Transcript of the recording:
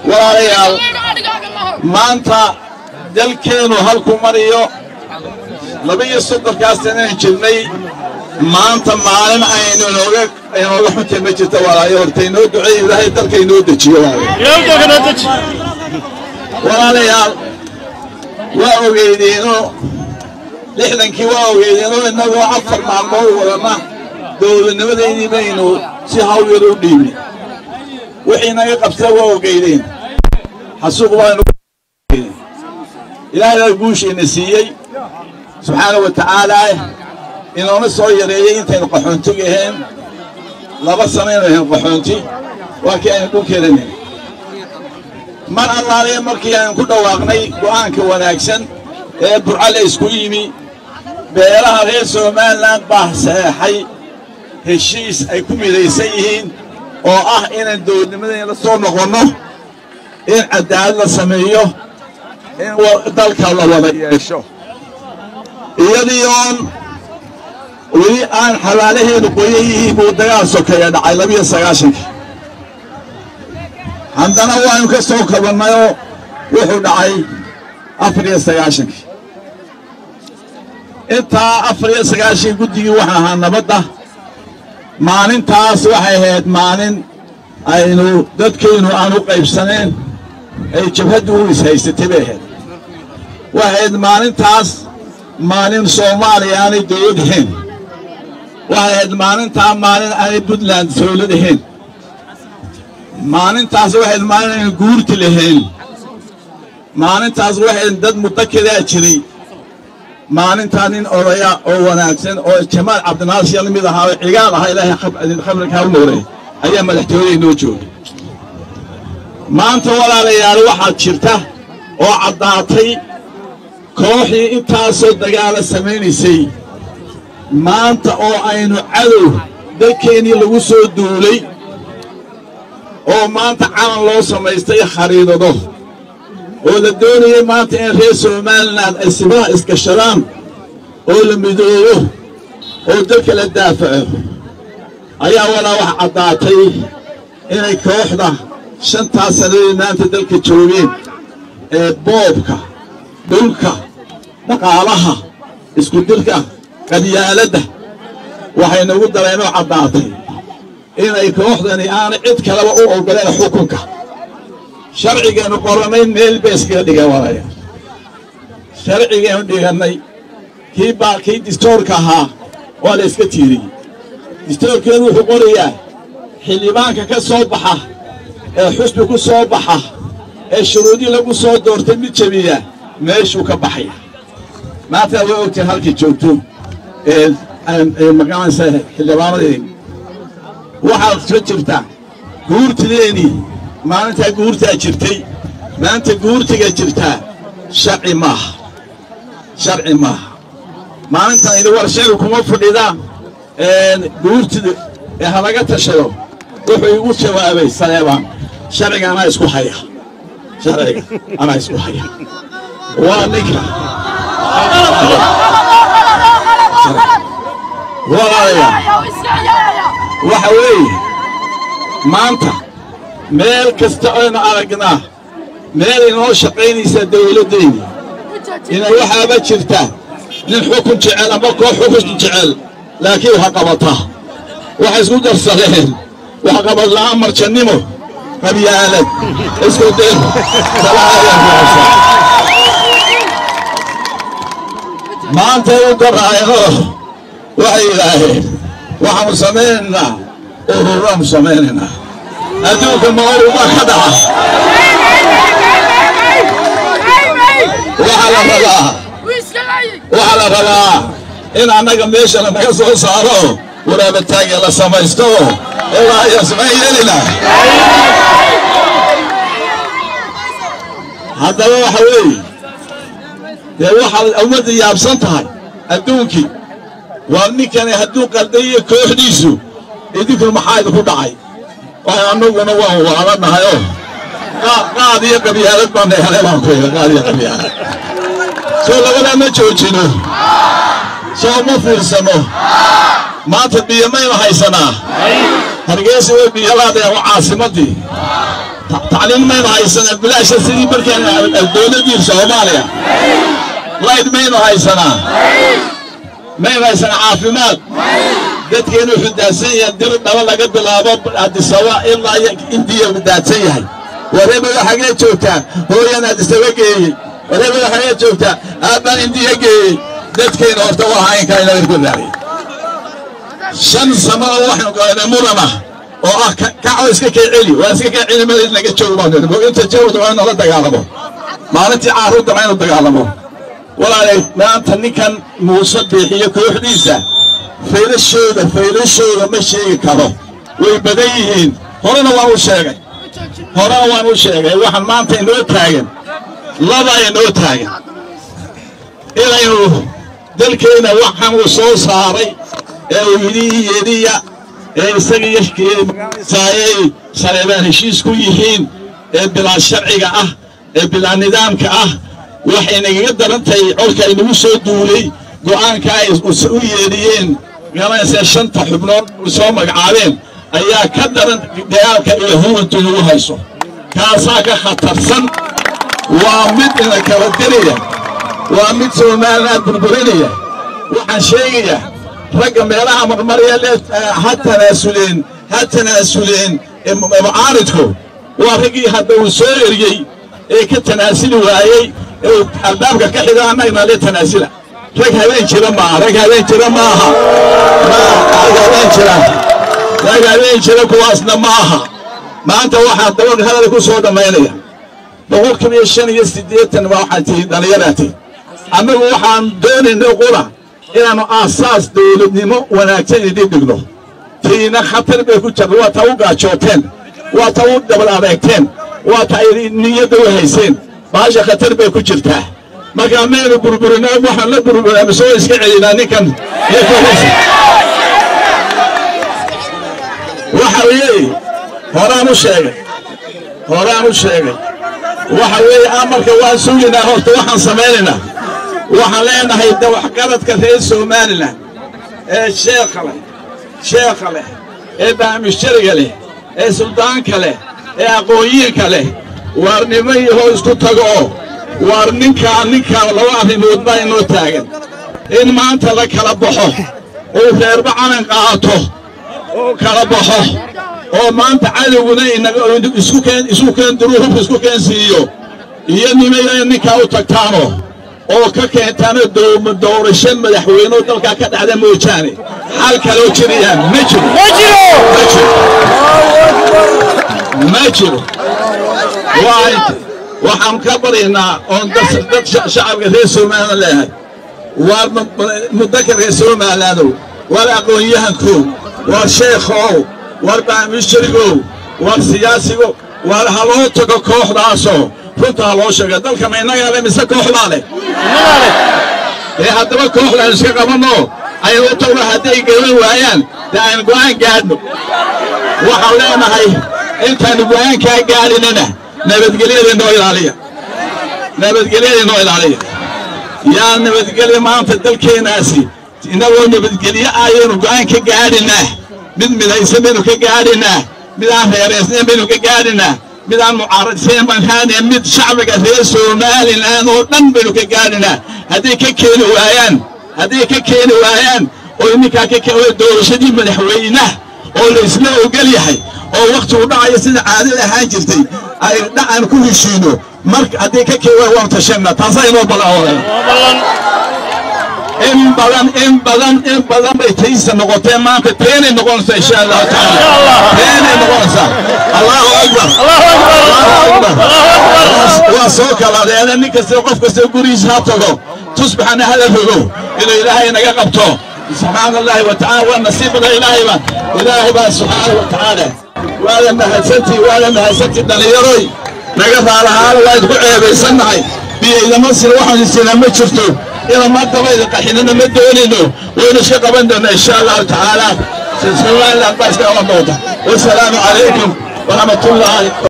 walaalayaal maanta dalkeennu halku mariyo laba-iyo soddonkaas sanaan jirnay maanta maalin aynu inooga inooga xuntay ma jirta walaayo horta inoo duceey ilaahay dalka inoo dejiyo walaalayaal waa ogeydeeno lixdankii waa ogeydeeno innagoo afar maalmood wadana dowladnimadeydii baynu si hawl yar u dhiibnay wixii naga qabsada waa ogeydeen xasuuq baanu ilaahay baa guushiina siiyey subxaana wa tacaalaa inoona soo yareeyey intaynu qaxoontiga ahayn laba sanaynu ahayn qaxoonti waa kii aynu dhulkeedanay mar allaaliya markii aynu ku dhawaaqnay go'aanka wanaagsan ee burcale isku yimi beelaha reer somalilan baa saxeexay heshiis ay ku midaysan yihiin oo ah inaan dowladnimadayna la soo noqonno in cadaalad la sameeyo in dalka la wada yeesho iyadii oon weli aan xabaalaheenu qoyan yihiin buu dagaal sokeeya dhacay labiyo sagaashankii haddana waaynu ka soo kabannayoo wuxuu dhacay afar iyo sagaashankii intaa afar iyo sagaashankii guddigii waxaa ahaa nabadda maalintaas waxay ahayd maalin aynu dadkaynu aan u qaybsaneen ay jabhaddu u ishaysatay bay ahayd waxay ahayd maalintaas maalin soomaaliya aanay dowlad ahayn waxay ahayd maalintaa maalin aanay puntland dowlad ahayn maalintaas waxay ahayd maalin aynu guurti lahayn maalintaas waxay dad muddakedaa jiray maalintaa nin odaya oo wanaagsan oo jamaal cabdinaasir la mid ahaa oo cigaal ahaa ilaahay khabrikaa u noolay ayaa madaxtooyada inoo joogay maanta walaalayaal waxaad jirta oo caddaatay kooxii intaasoo dagaala samaynaysay maanta oo aynu cadow dalkeennii lagu soo duulay oo maanta calan loo samaystay khariidado oo la doonayay maanta in reer somalilan ay sibaha iskashadaan oo la midoobo oo dalka la daafaco ayaa walaa wax caddaatay inay kooxda shantaas sannadood maanta dalka joogeen ee boobka dhulka dhaqaalaha iskudirka qadyaaladda waxay nagu dareenoo caddaatay inay kooxdani aanay cid kaleba u ogoleen xukunka sharcigeenu qorannay meel bay iskaga dhigan walaya sharcigeenu dhigannay kii baa kii distoorka ahaa waa la iska tiiriyey distoorkeenu wuxuu qorayaa xildhibaanka ka soo baxa ee xusbi ku soo baxa ee shuruudii lagu soo doortay mid jabiya meeshuu ka baxaya maanta way ogtahay halkii joogto magacanaysa xildhibaanadii waxaad ka jirta guurtideeni maalintaa guurtaa jirtay maanta guurtiga jirtaa sharci maaha sharci maaha maalintan idi war sharci kuma fadhida guurtida ee halaga tashado wuxuu igu jawaabay saleebaan sharciga anaa isku haya sharciga anaa isku haya waa ninka walaalayaal waxa weeye maanta meel kasta aynu aragnaa meel inoo shaqaynaysa dawladdayni ina waxaaba jirta nin xukun jecel ama koox xukun jecel laakiin waxa qabata waxay isku darsadeen wax qabad la'aan marjannimo qabyaalad isku dir maanta u daraayano waxay yidhaaheen waxaanu samaynaynaa ururaanu samaynaynaa adduunka maoruma ka dhaca waxaa la rabaa waxaa la rabaa in annaga meeshana naga soo saaro waraabataagya la samaysto ilaayasmayeelina haddaba waxa weeye dee waxaad ummadda yaabsan tahay adduunkii waa ninkani hadduu qalday iyo kooxdiisu idinku maxaa idinku dhacay waxay annaguna waan waalanahay oo qaad iyo qabyaalad baan helay baan ku yidhi qaad iyo qabyaalad soo labadaa ma joojino soo ma fiirsano maanta biyo maynu haysanaa hargeysa way biyolaadeen waa caasimaddii tacliin maynu haysanaa bilaasha sidii markaan dowladdii soomaaliya layd maynu haysanaa maynu haysanaa caafimaad dadkeenu wuxuu daadsan yahay dil dhaba laga bilaabo adisaba ilaa indiya uu daadsan yahay wareebada xagee joogtaa hooyan adisaba geeyey wareebada xagee joogtaa aabbaan indiya geeyey dadkeena horta waa haynkaa inaga ku daariy shan sano oo waxaynu galanay mudana oo ah kaco iska kee celi waa iska kee celi madayd naga joogo baan inta jawda waa inala dagaalamo maalintii caarudda waa inu dagaalamo walaalay maanta ninkan muuse biixiyo kooxdiisa faylashooda faylashooda ma sheegi karo way badan yihiin horena waan u sheegay horena waan u sheegay waxaan maanta inoo taagan laba inoo taagan inaynu dalkeenna waxaan uu soo saaray ee uu yidhi yediya ee isagiisaayay saleebaan heshiis ku yihiin ee bilaa sharciga ah ee bilaa nidaamka ah waxay nagaga darantahay colka inagu soo duulay go'aanka ay u yeedhiyeen garanaysa shanta xubnood soo magacaabeen ayaa ka daran dagaalka iyo huwantu nagu hayso kaasaa ka khatarsan waa mid ina kala diraya waa mid somaliland burburinaya waxaan sheegayaa ragga meelaha marmarya le ha tanaasuleen ha tanaasuleen mucaaridku waa raggii hadda uu soo eriyey ee ka tanaasuli waayey ee albaabka ka xiga annagna le tanaasula rag habeen jira maaha rag habeen jira maaha rag habeen jira rag habeen jira kuwaasna maaha maanta waxaa dabalka hadal ku soo dhammaynaya boqolkiiba iyo shan iyo siddeetan waa waxaad tihiin dhallinyaraad tihiin annagu waxaan doonaynay qura inaannu aasaas dawladnimo wanaagsan idin dhigno tiina khatar bay ku jirta waa ta u gaajooteen waa ta u dabal adeegteen waa ta ay niyadda u hayseen baasha khatar bay ku jirtaa markaa maynu burburinaa waxaan la burburinaa misoo iska celinaa ninkan iyo kuhaysa waxa weeye horaan u sheegay horaan u sheegay waxa weeye amarka waan suginaa horta waxaan samaynaynaa waxaan leenahay dawaxgaradka reer somalilan ee sheekha leh sheekha leh ee baamishariga leh ee suldaanka leh ee aqoonyiinka leh waar nimo yahoo isku tago oo waar ninkaa ninkaa laba arrimood baa inoo taagan in maanta la kala baxo uu reerba calan qaato oo kala baxo oo maanta cadowguna isu keen duruufufka isku keen siiyo iyo nimaya ninkaa u tagtaano oo ka keentaano doorasho madaxweyneoo dalkaa ka dhacda moojaane xal kaloo jirayaan ma jiro ma jiro waxaan ka baryaynaa oon dad shacabka reer somalilan leeyahay waar mudaka reer somalilaanow waar aqoon-yahankow waar sheekhow waar baamisharigow waar siyaasigo waar haloo tago kooxdaasoo runta ha loo sheega dalka ma innagaa le mise kooxdaa leh dee haddaba kooxdaan iska qabanno aynu u tagno hadday gaban waayaan dee aynu go'aan gaadhno waxaan leenahay intaannu go'aankaa gaadhinana nabadgelyada inoo ilaaliya nabadgelyada inoo ilaaliya yaa nabadgelya maanta dalkeennaasi innagoo nabadgelyo ayaynu go'aan ka gaadhinaa mid midaysan baynu ka gaadhinaa mid aan reeraysnayn baynu ka gaadhinaa mid aan mucaaradsayn baan haanee mid shacbiga reer somalilan oo dhan baynu ka gaadhinaa hadday ka keeni waayaan hadday ka keeni waayaan oo ninkaa ka doorashadii madaxweynaha oo laysla ogol yahay oo wakhtigu dhacayo sida caadada ahaan jirtay ay dhacan ku heshiino marka hadday ka keeni waayaan waan tashanna taasaa inoo ballan in badan in badan in badan bay taysa noqotee maanta teenay noqonaysaa insha allahu tacaala teenay noqonaysaa allahu akbar allahu akbar waa soo kaladeena nin kasta qof kasta gurigiisa ha tago tusbaxana hala rogo inuu ilaahay naga qabto subxaana allahi wa tacala waa nasiibada ilaahayba ilaahay baa subxaana wa tacaala waada mahadsantii waada mahadsantii dhallinyaroy naga raalahaana waa idku ceebaysannahay biyaydama sina waxaan isinaa ma jirto ina madabayda qaxinana ma doonayno waynu iska qaban doonaa insha allahu tacaala somaliland baa iska qaban doonta wasalaamu calaykum waraxmatullaahi